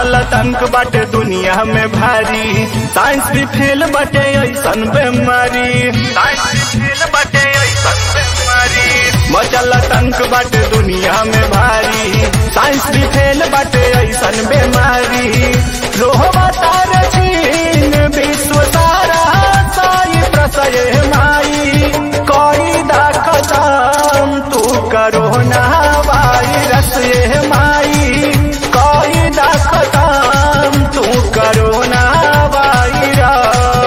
मचल तंक बाटे दुनिया में भारी साइंस भी फेल बाटे ऐसन बेमारी साइंस भी फेल बाटे ऐसन बेमारी मचल तंक बाटे दुनिया में भारी साइंस भी फेल बाटे ऐसन बेमारी रोहबा तार चीन विश्व सारा साई प्रसय माई कोई दा खतम तू करो ना वायरस ये माई कोई दा खतम तू करो ना वायरस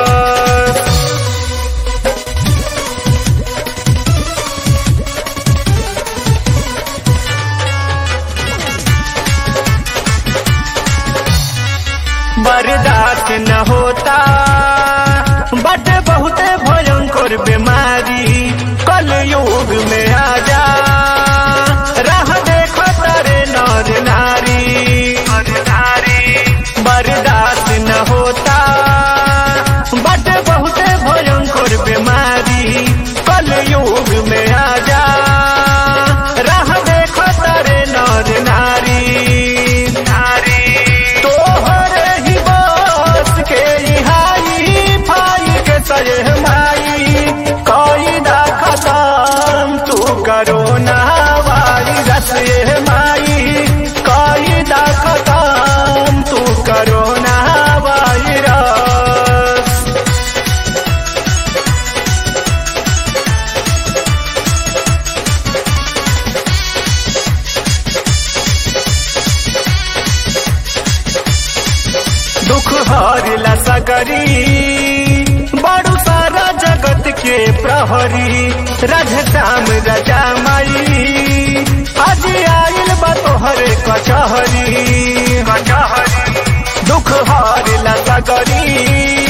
बर्दाश्त न होता बट बहुत भयंकर बीमारी कल युग में आ जा राह देखो तारे नर नारी बर्दाश्त न होता बट बहुत भयंकर बीमारी कल युग में आ जा राह देखो तारे नर नारी तोहरे ही बस के हाई फाई के सह माई कोई दा खतम तू करो ना वायरस ये माई कोई दा खतम तू करो ना वायरस दुख हरिला सकरी बड़ू सारा जगत के प्रहरी राजधाम राजा माई आज आइल बा तोहरे कचहरी कचहरी दुख हरिला सकरी